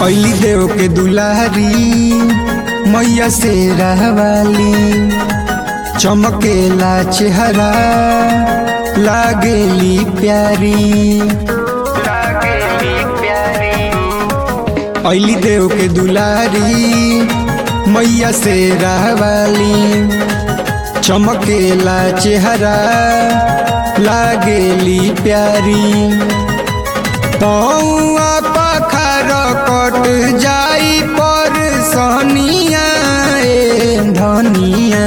अली देव के दुलारी मैया से रहवाली चमकेला चेहरा लागेली प्यारी अली देव के दुलारी मैया से रहवाली चमकेला चेहरा लागेली प्यारी पौआ पखार कट जाई पर सनिया ए धनिया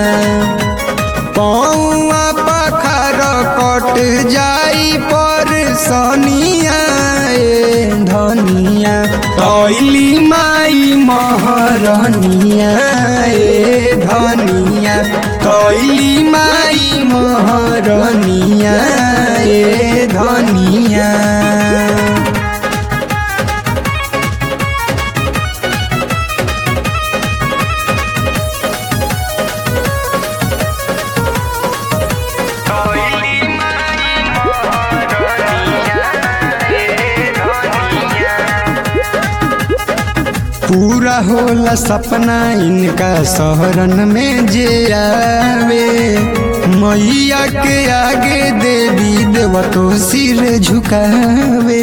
पौआ पखार कट जाई पर सनिया ए धनिया तैली माई महरनिया ए धनिया तैली माई महरनिया ए धनिया पूरा होला सपना इनका शहरन में जे आवे मैया के आगे देवी देव तो सिर झुकावे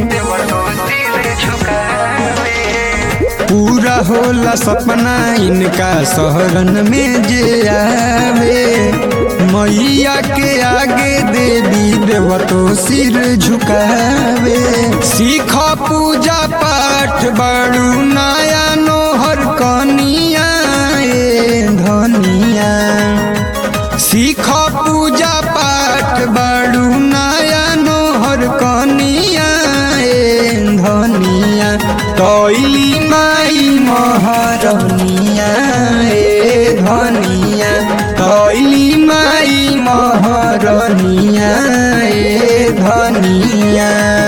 पूरा होला सपना इनका शहरन में जे आवे मैया के आगे देवी देव तो सिर झुकावे सीख पूजा पाठ बड़ू नया नोहर कनिया ए धनिया सीख पूजा पाठ बड़ू नया नोहर कनिया ए धनिया तैली माई महरनिया ए धनिया तैली माई महरनिया ए धनिया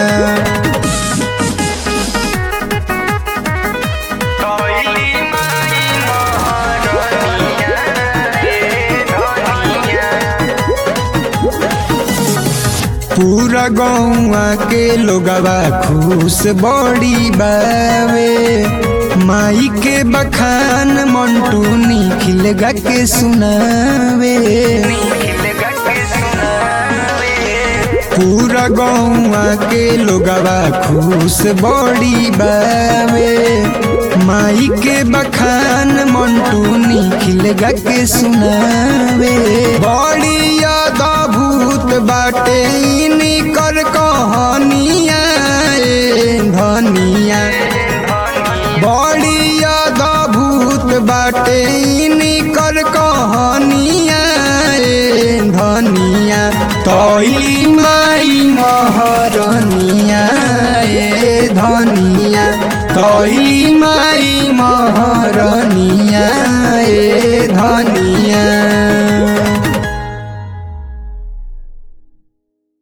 पूरा गौआ के लोगवा खुश बड़ी बावे माई के बखान मंटू निखिल गा के सुनावे पूरा गौआ के लोगवा खुश बड़ी बावे माई के बखान मंटू निखिल गा के सुनावे बड़ी याद भूत बाटे निकर कहानिया ए धनिया बड़ी याद भूत बाटे निकर कहानिया ए धनिया तैली माई महरनिया ए धनिया तैली माई महरनिया ए धनिया